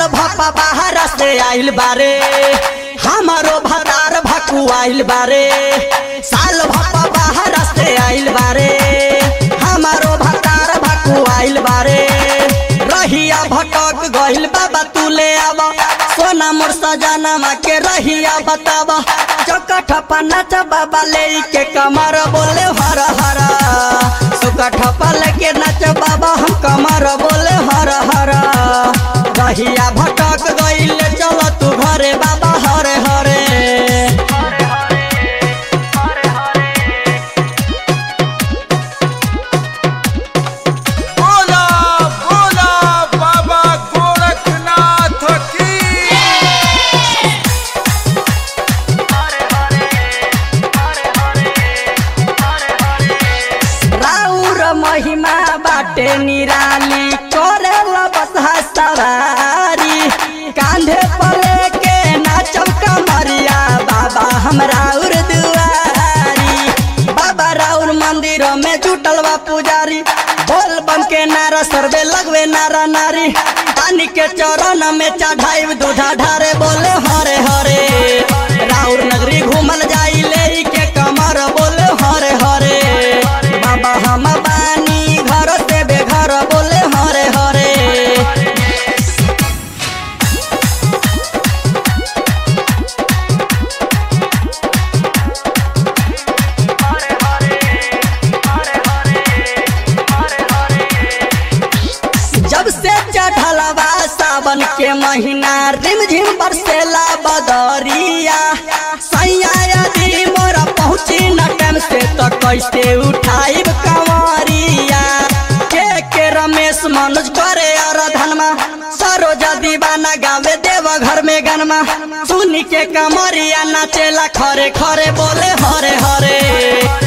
भपा बाहर से आइल बारे हमारो भतार भकु आइल बारे साल भपा बाहर से आइल बारे हमारो भतार भकु आइल बारे रहिया भटक गइल बाबा तू ले आवा सोना मोर सजाना के रहिया बतावा चौकठ पर नाच बाबा ले के कमर बोले हर हर सुकठ पर लेके नाच बाबा हम कमर बोले हर हर रहिया भटक गइल चल तू घरे बाबा हरे हरे बोला बोला बाबा गोरखनाथ की राउर महिमा बाटे निराली करेला बसहा सवारी कांधे पर लेके नाचब कमरिया बाबा हम राउर दुआरी बाबा राउर मंदिर में जुटल बा पुजारी बोल बम के नारा सरबे लगवे नारा नारी पानी के चरण में चढ़ाई दूधा ढारे बोले हरे हरे राउर नगरी घूमल जाई ले के कमर बोले हरे हरे बाबा हम बानी घर से बेघर बोले हरे हरे जब से चढ़लवा सावन के महीना रिमझिम बरसेला बदरिया सैया यदि मोरा पहुँची न टाइम से तो कैसे उठाइब कंवरिया के के रमेश मनोज करे और धनमा सरोजा दीवाना गावे देव घर में गनमा सुनी के कमरिया नाचेला खरे खरे बोले हरे हरे